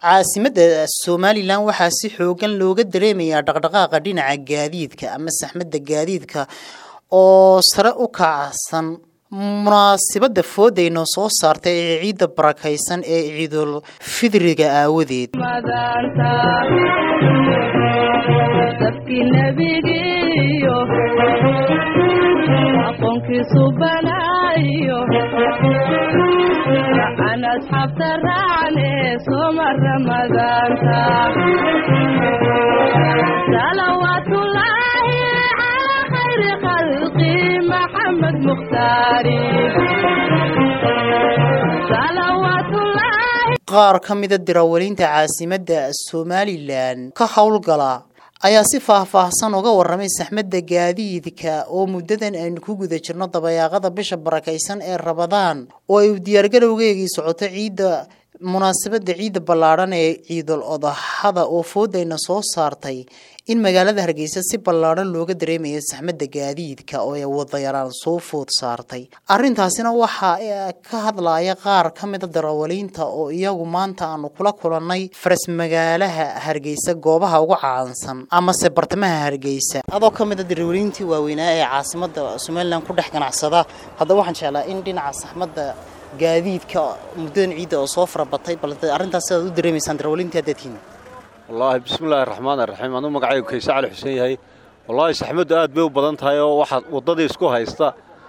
caasimadda somalilan waxaa si xoogan looga dareemayaa dhaqdhaqaaqa dhinaca gaadiidka ama saxmadda gaadiidka oo sare u kacsan munaasibadda foodayno soo saartay ee ciidda barakaysan ee ciidul fidriga aawadeed qaar ka mida dirawalinta caasimadda somalilan ka howlgala ayaa si faahfaahsan uga waramay saxmadda gaadiidka oo muddadan aynu ku guda jirno dabayaaqada bisha barakaysan ee rabadaan oo ay diyaargarowgeegii socoto ciidda munaasabadda ciidda ballaadhan ee ciidul odaxada oo foodayna soo saartay in magaalada hargeysa si ballaadhan looga dareemaya saxmadda gaadiidka oo ay wadayaraan soo food saartay arrintaasina waxaa ka hadlaya qaar ka mida darawaliinta oo iyagu maanta aanu kula kulannay faras magaalaha hargeysa goobaha ugu caansan amase bartamaha hargeysa adoo ka mida darawaliintii waaweynaa ee caasimadda somalilan ku dhex ganacsada haddaba waxaan jeclaa in dhinaca saxmadda gaadiidka muddadan ciidda oo soo farabatay bal arrintaas sidaad u dareemaysaan darawalintii haddaadkiina wallaahi bismillaahi raxmaan raxiim anuu magacaygu kayse cali xuseen yahay wallaahi saxmaddu aad bay u badan tahay oo waxaad waddadii isku haysta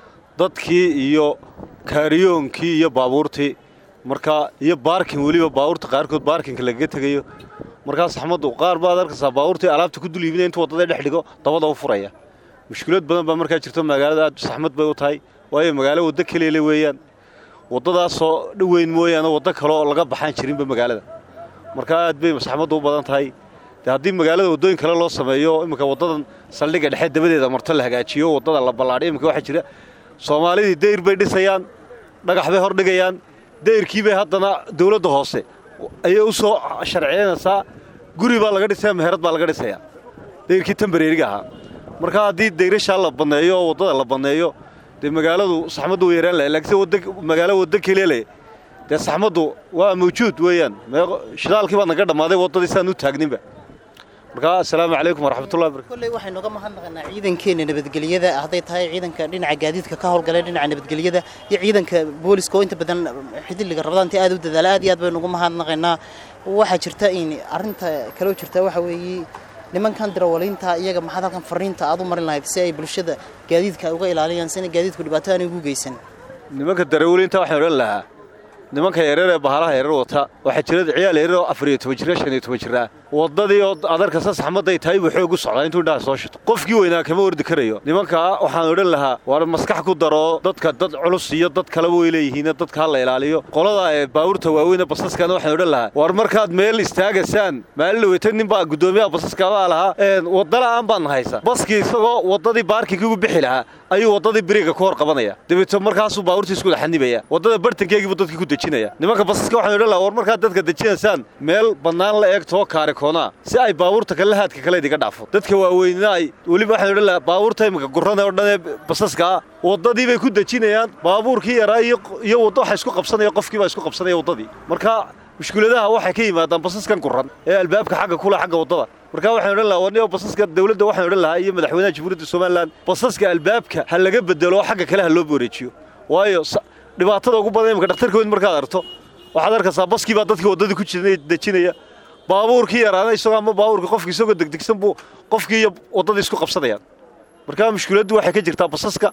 dadkii iyo kaariyoonkii iyo baabuurtii markaa iyo baarkin weliba baabuurta qaarkood baarkinka lagaga tegayo markaa saxmaddu qaar baad arkaysaa baabuurtii alaabta ku dul iibinaya intuu waddada dhex dhigo dabada u furaya mushkilad badan baa markaa jirto magaalada aad saxmad bay u tahay waayo magaalo waddo kaleele weeyaan waddadaasoo dhoweyn mooyaane waddo kale oo laga baxaan jirinba magaalada markaa aad bay saxmaddu u badan tahay de haddii magaalada waddooyin kale loo sameeyo iminka waddadan saldhigga dhexe dabadeeda marto la hagaajiyo waddada la ballaadhiyo iminka waxaa jira soomaalidii dayr bay dhisayaan dhagax bay hordhigayaan dayrkii bay haddana dawladda hoose ayay u soo sharciyanaysaa guri baa laga dhisaya meherad baa laga dhisayaa dayrkii tambareeriga ahaa markaa haddii dayrashaa la banneeyo oo waddada la banneeyo dee magaaladu saxmaddu way yaraan lahay laakiinse magaalo waddo keliele dee saxmaddu waa mawjuud weeyaan shidaalkii baa naga dhammaaday waddadii sidaan u taagninba markaa assalaamu calaykum waraxmatullahi barakatu kolley waxaynu uga mahadnaqaynaa ciidankeena nabadgelyada hadday tahay ciidanka dhinaca gaadiidka ka howlgalay dhinaca nabadgelyada iyo ciidanka booliska oo inta badan xidiliga rabadaantii aad u dadaala aad iyo aad baynu uga mahadnaqaynaa waxaa jirta in arrinta kaloo jirta waxa weeye nimankan darawaliinta iyaga maxaad halkan fariinta aad u marin lahayd si ay bulshada gaadiidka uga ilaaliyaan sina gaadiidku dhibaato aanay ugu geysan nimanka darawaliinta waxaan odhan lahaa nimanka yareer ee bahalaha yareer wata waxaa jira ciyaal yareer oo afar iyo toban jira shan iyo toban jir ah waddadii oo adarkasa saxmadday tahay buu xoog u socdaa intuu indhaha soo shito qofkii weynaa kama ordi karayo nimankaa waxaan odhan lahaa waar maskax ku daro dadka dad culus iyo dad kaleba way leeyihiin dadka ha la ilaaliyo qolada ee baabuurta waaweyne basaskana waxaan odhan lahaa waar markaad meel istaagaysaan maalin dhaweyta nin baa guddoomiyaha basaskabaa lahaa wadda la'aan baan haysa baskii isagoo waddadii baarkinkii ugu bixi lahaa ayuu waddadii biriga ku hor qabanaya dabeeto markaasuu baabuurtii isku xanibaya waddada bartankeegiibuu dadkii ku dejinaya nimanka basaska waxaan odhan lahaa war markaad dadka dejinaysaan meel bannaan la eegtoo kaari koonaa si ay baabuurta kale haadka kale idiga dhaafo dadka waaweynina ay weliba waxaan odhan lahaa baabuurta iminka gurrada oo dhan ee basaskaa waddadii bay ku dejinayaan baabuurkii yaraa iyo waddo waxa isku qabsanaya qofkii baa isku qabsanaya waddadii marka mushkiladaha waxay ka yimaadaan basaskan gurran ee albaabka xagga kula xagga waddada marka waxaan odhan lahaa warniyo basaska dawladda waxaan odhan lahaa iyo madaxweynaha jamhuuriyadda somalilan basaska albaabka ha laga bedelo oo xagga kale ha loo wareejiyo waayo dhibaatada ugu badan imika dhakhtarka weyn markaad arto waxaad arkaysaa baskii baa dadkii waddadii ku dejinaya baabuurkii yaraana isagoo ama baabuurkii qofkii isagoo degdegsan buu qofkii iyo waddadii isku qabsanayaan markaa mushkiladdu waxay ka jirtaa basaska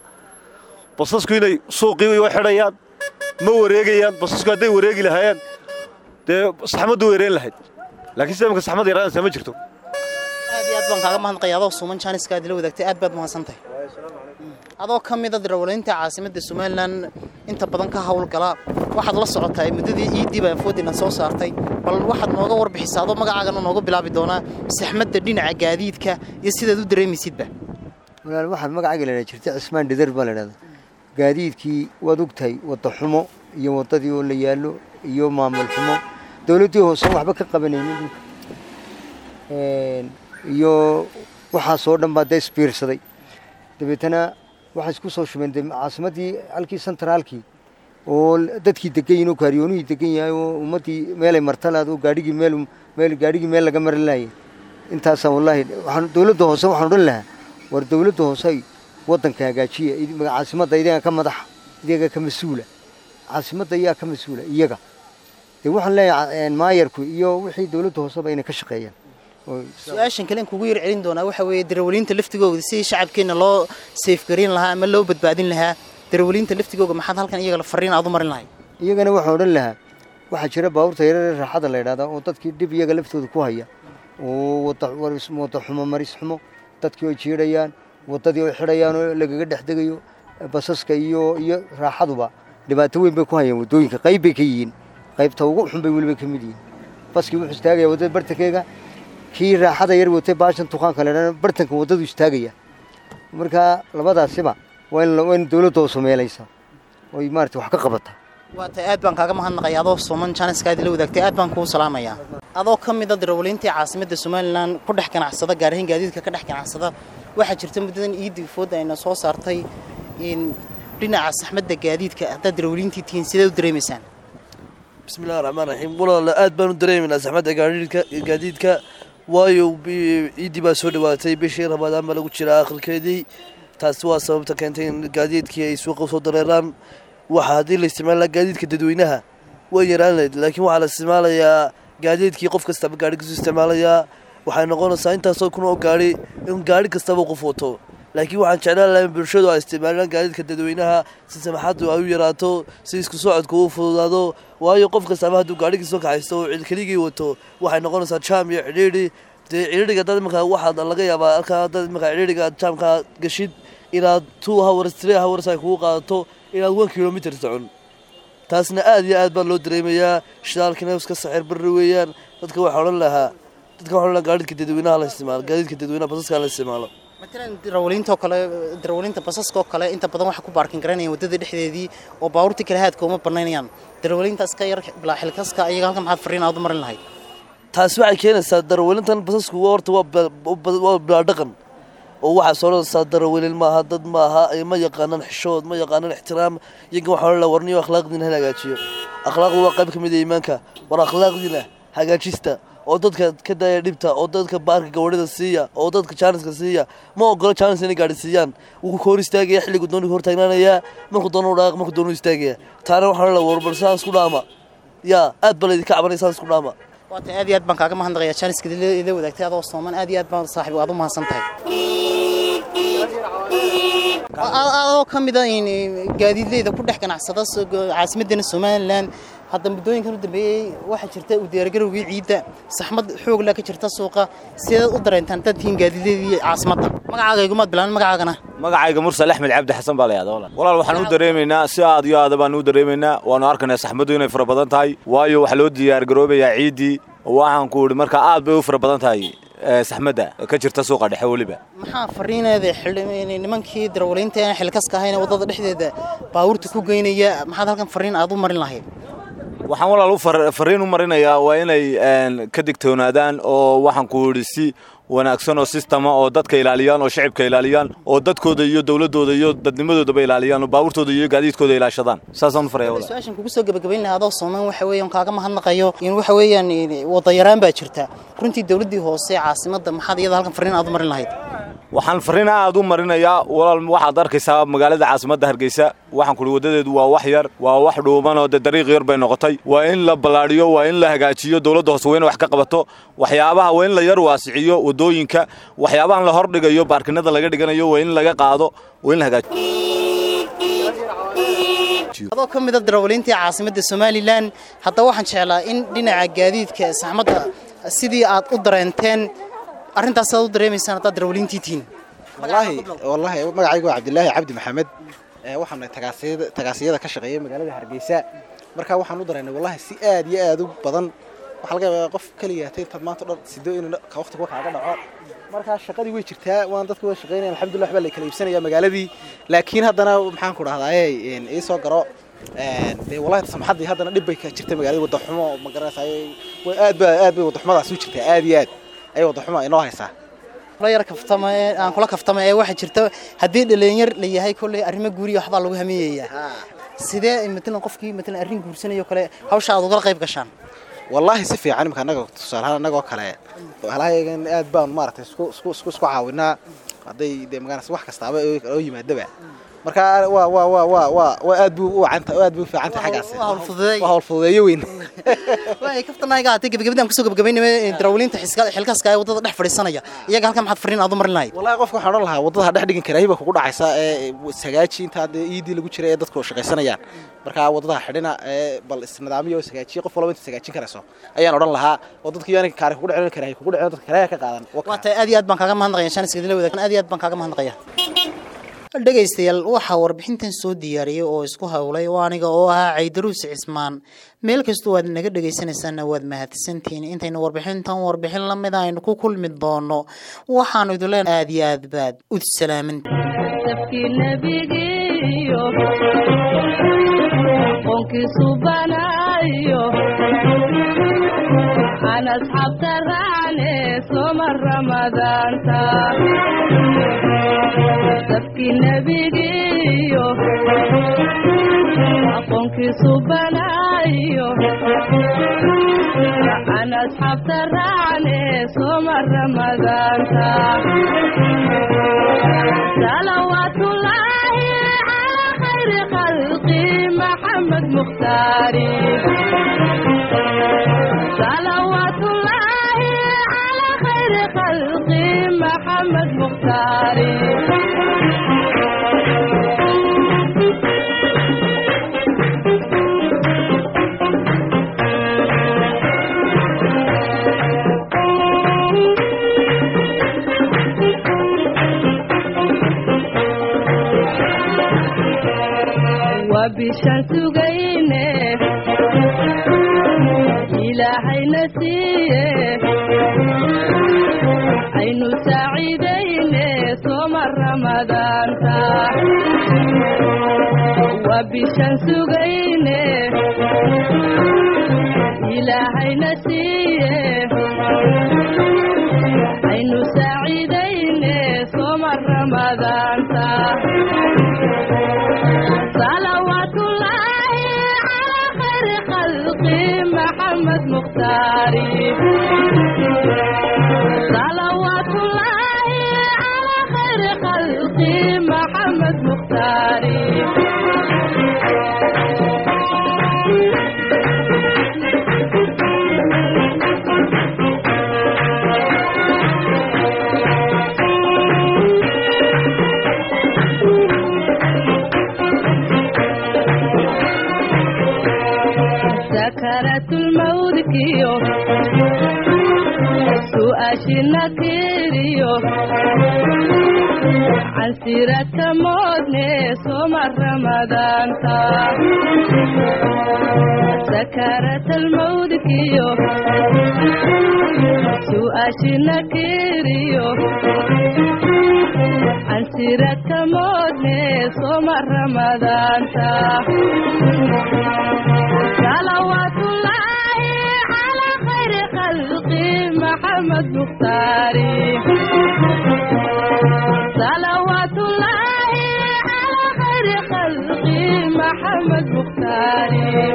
basasku inay suuqii way xidhayaan ma wareegayaan basasku hadday wareegi lahaayeen dee saxmaddu weereen lahayd laakiin sida imika saxmad yaraanaysaa ma jirto aad iyo aad baan kaaga mahadnaqaya adoo suuman jaaniska aad ila wadaagtay aad baad mahadsan tahay adoo ka mida darawaliinta caasimadda somalilan inta badan ka howlgala waxaad la socotaa muddadii iiddii baa foodina soo saartay bal waxaad nooga warbixisaa adoo magacaagana nooga bilaabi doonaa saxmadda dhinaca gaadiidka iyo sidaad u dareemaysidba walaal waxaad magacayga la jirta cismaan dhidar baa la dhahda gaadiidkii waad ogtahay wadda xumo iyo waddadii oo la yaallo iyo maamul xumo dowladdii hoosan waxba ka qabanaynin iyo waxaasoo dhan baa dee isbiirsaday dabeetana waxay isku soo shubeen caasimaddii halkii sentraalkii oo dadkii degan yihin oo kaariyoonuhii degan yahay oo ummaddii meelay martalaad oo gaadhigii meel meel gaadhigii meel laga marin laayay intaasaan wallaahi waxaan dowladda hoose waxaan odhan lahaa war dowladda hoose waddanka hagaajiya caasimadda iyaga ka madaxa iyaga ka mas-uula caasimadda iyaga ka mas-uula iyaga dee waxaan leeyahay maayarku iyo wixii dowladda hooseba inay ka shaqeeyaan su-aashan kale in kugu yar celin doonaa waxa weeye darawaliinta laftigooda sidii shacabkeenna loo seefgarin lahaa ama loo badbaadin lahaa darawaliinta laftigooga maxaad halkan iyaga la fariin aad u marin lahayd iyagana waxaan odhan lahaa waxaa jira baabuurta yarare raaxada la yidhahdaa oo dadkii dhib iyaga laftooda ku haya oo wada xumo maris xumo dadkii oo jiidhayaan waddadii oo xidhayaan oo lagaga dhex degayo basaska iyo iyo raaxaduba dhibaato weyn bay ku hayaan waddooyinka qayb bay ka yihiin qaybta ugu xun bay weliba ka mid yihiin baskii wuxuu istaagaya waddada bartankeega kii raaxada yar watay baashan tuqaanka la yidhahda bartanka waddadu istaagaya marka labadaasiba waa in dowladda oo sameelaysa oy maarata wax ka qabata waata aad baan kaaga mahadnaqaya adoo sooman janiskaadi la wadaagtay aad baan kuu salaamayaa adoo ka mida darawaliintii caasimadda somalilan ku dhex ganacsada gaar ahaan gaadiidka ka dhex ganacsada waxaa jirta muddadan iidii fooda ayna soo saartay in dhinaca saxmadda gaadiidka haddaad darawaliintii tihiin sidee u dareemaysaan bismillahi raxmaan raxiim walaala aad baan u dareemaynaa saxmadda gaadiidka waayo iiddii baa soo dhawaatay bishii ramadaan baa lagu jiraa akhirkeedii taasi waa sababta keentay in gaadiidkii ay suuqa usoo dareeraan waxa haddii la isticmaala gaadiidka dadweynaha way yaraan lahayd laakiin waxaa la isticmaalayaa gaadiidkii qof kastaba gaadhigiisu isticmaalayaa waxay noqonaysaa intaasoo kun oo gaadhi in gaadhi kastaba qof wato laakiin waxaan jeclaan lahay in bulshadu ay isticmaalaan gaadiidka dadweynaha si samaxaddu ay u yaraato si isku socodku u fududaado waayo qof kastaba hadduu gaadhigiisoo kaxaysto oo cilkeligii wato waxay noqonaysaa jaam iyo cidhiidhi dee cidhiidhiga dad imanka waxaa laga yaabaa halkaa dad imanka cidhiidhiga jaamka gashid inaad two hours three hours ay kugu qaadato inaad one kilomitr socon taasna aad iyo aad baa loo dareemayaa shidaalkina iska saxir barri weeyaan dadka waxaa odhan lahaa dadka waxaa odhan lahaa gaadidka dadweynaha la isticmaalo gaadiidka dadweynaha basaska la isticmaalo matalan darawaliinta oo kale darawaliinta basaska oo kale inta badan waxay ku baarkin garanayaan waddada dhexdeedii oo baabuurtii kale haadka uma banaynayaan darawaliintaas ka yar bilaa xilkaska iyaga halkan maxaad fariin aad u marin lahayd taasi waxay keenaysaa darawalintan basasku horta waa bilaa dhaqan oo waxaa soo odhanaysaa darawalin maaha dad maaha ma yaqaanaan xishood ma yaqaanaan ixtiraam iyagan waxaa odhan laha warniyo akhlaaqdiina hala hagaajiyo akhlaaqdu waa qayb ka mid a iimaanka war akhlaaqdiina hagaajista oo dadka ka daaya dhibta oo dadka baarka gawadhida siiya oo dadka jaaniska siiya ma ogolo jaanis inay gaadhi siiyaan wuu ka hor istaagaya xilligu doonu hor taagnaanayaa markuu doonu dhaaq markuu doonu istaagaya taana waxaa odhan laha warbal saan isku dhaama yaa aad baa laydinka cabanaya saan isku dhaama waata aad iyo aad baan kaaga mahadnaqayaa jaaniska ila wadaagtay adoo sooman aad iyo aad baan saaxiib aad u mahadsan tahay adoo ka mida gaadiidleyda ku dhex ganacsada caasimaddeena somalilan hadda muddooyinkan u dambeeyey waxaa jirta u diyaargarowgii ciidda saxmad xoogla ka jirta suuqa sideed u dareentaan dad tihiin gaadiidleydii caasimadda magacaaga igumaad bilaabin magacaagana magacayga mursal axmed cabdi xasan baa la yahda walaal walaal waxaan u dareemaynaa si aad iyo aada baan u dareemaynaa waanu arkaynaa saxmaddu inay fara badan tahay waayo waxaa loo diyaargaroobayaa ciiddii waxaan ku idhi marka aad bay u fara badan tahay saxmadda ka jirta suuqa dhexe weliba maxaa fariineeda nimankii darawaliinta aan xilkaska ahayn waddada dhexdeeda baabuurta ku geynaya maxaad halkan fariin aad u marin lahayd waxaan walaal u fariin u marinayaa waa inay ka digtoonaadaan oo waxaan ku idhi si wanaagsan oo sistama oo dadka ilaaliyaan oo shacibka ilaaliyaan oo dadkooda iyo dowladooda iyo dadnimadoodaba ilaaliyaan oo baabuurtooda iyo gaadiidkooda ilaashadaan saasaan u faraya walaal su-aashan kugu soo gabagabayn lahaa adoo soomaan waxa weeyaan kaaga mahadnaqayo in waxa weeyaan wadayaraan baa jirta runtii dowladdii hoose caasimadda maxaad iyada halkan fariin aad u marin lahayd waxaan fariin aad u marinayaa walaal waxaad arkaysaa magaalada caasimadda hargeysa waxaan kuhi waddadeedu waa wax yar waa wax dhuuban oo dee dariiq yar bay noqotay waa in la ballaadhiyo waa in la hagaajiyo dowladda hoose waa in wax ka qabato waxyaabaha waa in la yar waasiciyo waddooyinka waxyaabahan la hordhigayo baarkinada laga dhiganayo waa in laga qaado waa in la hagaajiyo adoo ka mida darawaliintii caasimadda somalilan haddaba waxaan jeclaa in dhinaca gaadiidka saxmadda sidii aad u dareenteen arrintaas aad u dareemaysaan haddaad darawaliintii tihiin wallaahi wallaahi magacaygu waa cabdilaahi cabdi maxamed waxaan nahay tagaasiyada tagaasiyada ka shaqeeya magaalada hargeysa marka waxaan u dareennay wallahi si aad iyo aad u badan waxaa laga yaabaa qof keliya hatay intaad maanta o dhan sido inuu ka waqtiga kaaga dhaco markaa shaqadii way jirtaa waan dadka way shaqeynayaan alxamdulillah waxbaa la kala iibsanaya magaaladii laakiin haddana maxaan ku dhahdaa ii soo garo dee wallahi samaxaddii haddana dhib bay ka jirta magaalada wadaxumo ma garanaysaa aad ba aad bay wadaxumadaas u jirtaa aad iyo aad ayay wadaxuma inoo haysaa kula yar kaftama ee aan kula kaftama ee waxaa jirta haddii dhalinyar la yahay kolley arrimo guuriya waxbaa lagu hamiyayaa sidee matalan qofkii matalan arrin guursanayo kale hawsha aad ugala qayb gashaan wallaahi si fiican imika annaga tusaalahaan annagoo kale halahayagan aad baan maaragtay isku isku isku isku caawinaa hadday dee magaranaysa wax kastaaba oo yimaadaba marka waa waa waa waa waa waa aad buu u wacanta aad buu u fiican tahay xaggaas waa hawl fududeey. waa hawl fududeeyo weyn waay kaftanayga haatay gabagabadaan kusoo gabagabaynaya darawaliinta xiska xilkaaska ee waddada dhex fadhiisanaya iyaga halkan maxaad fariin aad u marin lahayd wallahi qofka waxaan odhan lahaa waddada ha dhex dhigin karaahiba kugu dhacaysa ee sagaaji intaa dee iidii lagu jiray ee dadku shaqaysanayaan marka waddada ha xidhina ee bal isnidaamiyo oo sagaajiya qof walba inta sagaajin karayso ayaan odhan lahaa oo dadkii yaani kaari kugu dhicin karaahi kugu dhicin dadka karaahiya ka qaadan waa tahay aad iyo aad baan kaaga mahadnaqaya shan iskadila wadaag aad iyo aad baan kaaga mahadnaqaya dhegaystayaal waxaa warbixintan soo diyaariyey oo isku howlay oo aniga oo ahaa caydaruus cismaan meel kastoo aad naga dhegaysanaysaana waad mahadsantihiin intaynu warbixintan warbixin la mid aynu ku kulmi doono waxaanu idin leenahay aad iyo aad baad ud salaaman dabkii nebigiiyo qoonkiisu banaayo aan asxaabta raacne soma ramadaanta dabkii nebigiiyo aqoonkiisu banaayo aan asxaabta raacne soma ramadaanta صلوات الله على خير خلقي محمد مختاري صلوات الله على خير خلقي محمد مختاري وبشان سugayne ilaahayna siiye aynu saaciidayne sooma ramadaanta وبشان سugayne ilaahayna siiye aynu saaciidayne sooma ramadaanta صلوات الله على خير خلقي محمد مختاري صلوات الله على خير خلقي محمد مختاري سكرة الموت كيو سؤاشنا كيريو عن سيرة موتني صوم رمضان تا سكرة الموت كيو سؤاشنا كيريو عن سيرة موتني صوم رمضان تا صلوات الله على خير خلقي محمد مختاري صلوات الله على خير خلقي محمد مختاري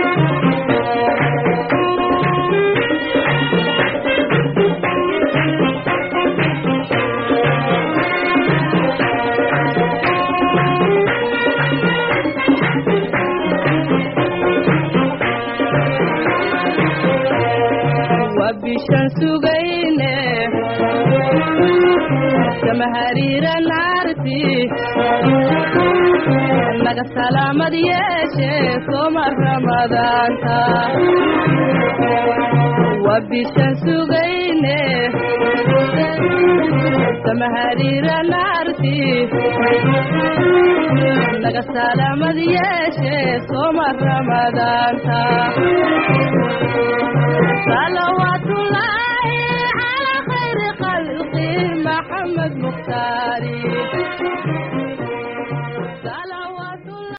وبشان سugayne kama hariira naarti naga salaamad yeeshe sooma ramadaanta وبشان سugayne kama hariira naarti naga salaamad yeeshe sooma ramadaanta